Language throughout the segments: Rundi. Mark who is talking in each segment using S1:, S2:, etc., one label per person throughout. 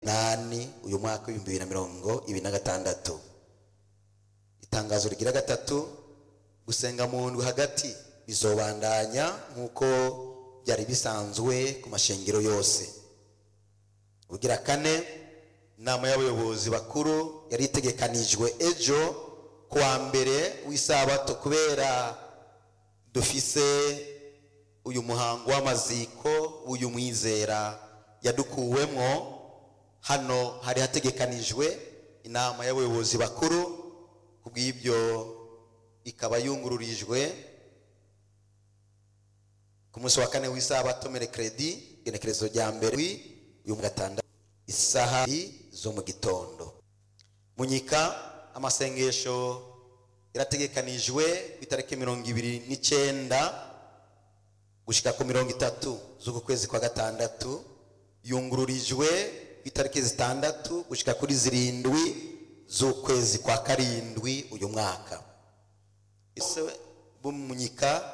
S1: nani uyu mwaka w'ibihumbi bibiri na mirongo ibiri na gatandatu itangazo rigira gatatu gusenga mu ndwi hagati bizobandanya nk'uko byari bisanzwe ku mashengero yose ugira kane inama y'abayobozi bakuru yari itegekanijwe ejo kuwa mbere w'isabato kubera dufise uyu muhango w'amaziko w'uyu mwizera yadukuwemwo hano hari hategekanijwe inama y'abayobozi bakuru ku bw'ibyo ikaba yungururijwe ku munsi wa kane w'isabato merekredi igenekerezo rya mbere uyu mu gatandatu isaha zo mu gitondo munyika amasengesho irategekanijwe ku itariki mirongo ibiri n'icyenda gushika ku mirongo itatu z'uku kwezi kwa gatandatu yungururijwe ku itariki zitandatu gushika kuri zirindwi z'ukwezi kwa karindwi uyu mwaka ese bumunyika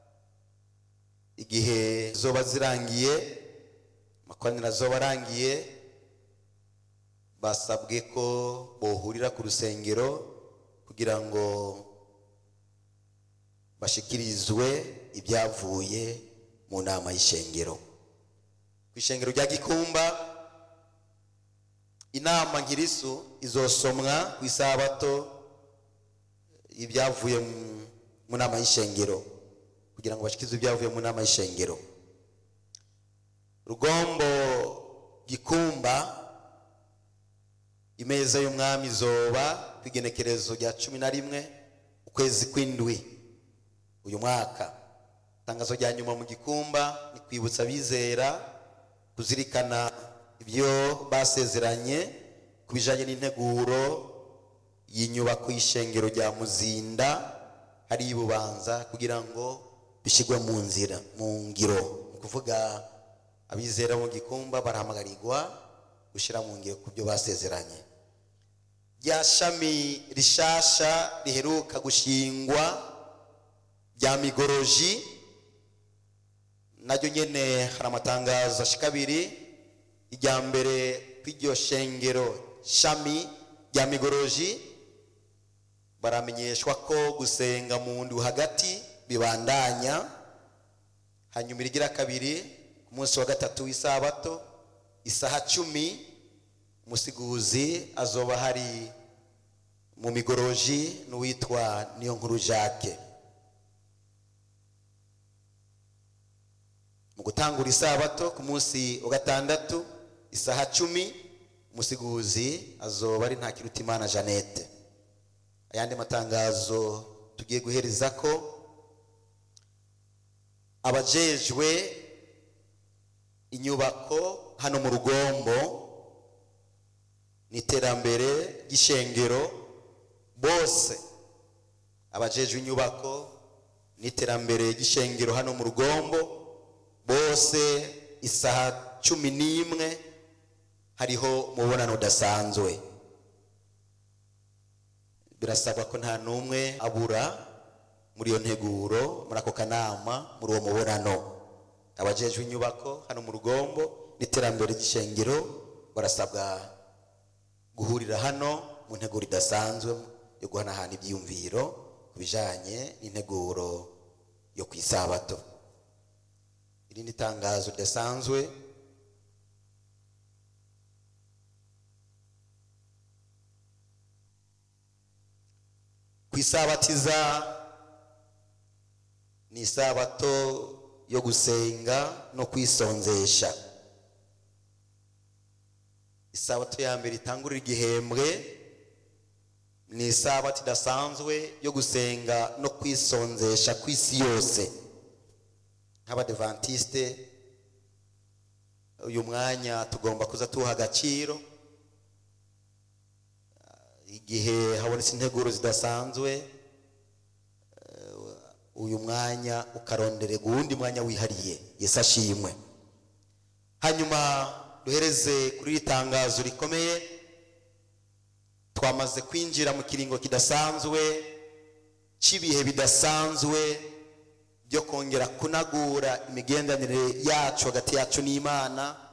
S1: igihe zoba zirangiye amakoraniro azoba arangiye basabwe ko bohurira ku rusengero kugira ngo bashikirizwe ibyavuye mu nama y'ishengero ku ishengero rya gikumba inama nkirisu izosomwa ku isabato ibyavuye mu nama y'ishengero kugira ngo bashikirizwe ibyavuye mu nama y'ishengero rugombo gikumba imeza y'umwami izoba ku igenekerezo rya cumi na rimwe ukwezi kw'indwi uyu mwaka itangazo rya nyuma mu gikumba ni kwibutsa abizera kuzirikana ibyo basezeranye ku bijyanye n'integuro y'inyubako y'ishengero rya muzinda hari ibubanza kugira ngo bishyirwe mu nzira mu ngiro ni ukuvuga abizera mu gikumba barahamagarirwa gushyira mu ngiro ku byo basezeranye rya shami rishasha riheruka gushingwa rya migoroji naryo nyine hari amatangazo ashika abiri irya mbere kw'iryo shengero shami rya migoroji baramenyeshwa ko gusenga mu ndwi hagati bibandanya hanyuma irigira kabiri ku munsi wa gatatu w'isabato isaha cumi umusiguzi azoba hari mu migoroji n'uwitwa niyo nkuru jacques mu gutangura isabato ku munsi wa gatandatu isaha cumi umusiguzi azoba ari ntakirutimana jeannette ayandi matangazo tugiye guhereza ko abajejwe inyubako hano mu rugombo n'iterambere ry'ishengero bose abajejwe inyubako n'iterambere ry'ishengero hano mu rugombo bose isaha cumi n'imwe hariho umubonano udasanzwe birasabwa ko nta n'umwe abura muri iyo nteguro muri ako kanama muri uwo mubonano abajejwe inyubako hano mu rugombo n'iterambere ry'ishengero barasabwa guhurira hano mu nteguro idasanzwe yo guhanahana ibyiyumviro ku bijyanye n'integuro yo ku isabato irindi tangazo ridasanzwe ku isabatiza ni isabato yo gusenga no kwisonzesha isabato ya mbere itangurira igihembwe ni isabato idasanzwe yo gusenga no kwisonzesha ku isi yose nk'abadevantiste uyu mwanya tugomba kuza tuha agaciro igihe habonetse integuro zidasanzwe uyu mwanya ukarondererwa uwundi mwanya wihariye yesu ashimwe hanyuma duhereze kuri iri tangazo rikomeye twamaze kwinjira mu kiringo kidasanzwe cy'ibihe bidasanzwe byo kongera kunagura imigenderanire yacu hagati yacu n'imana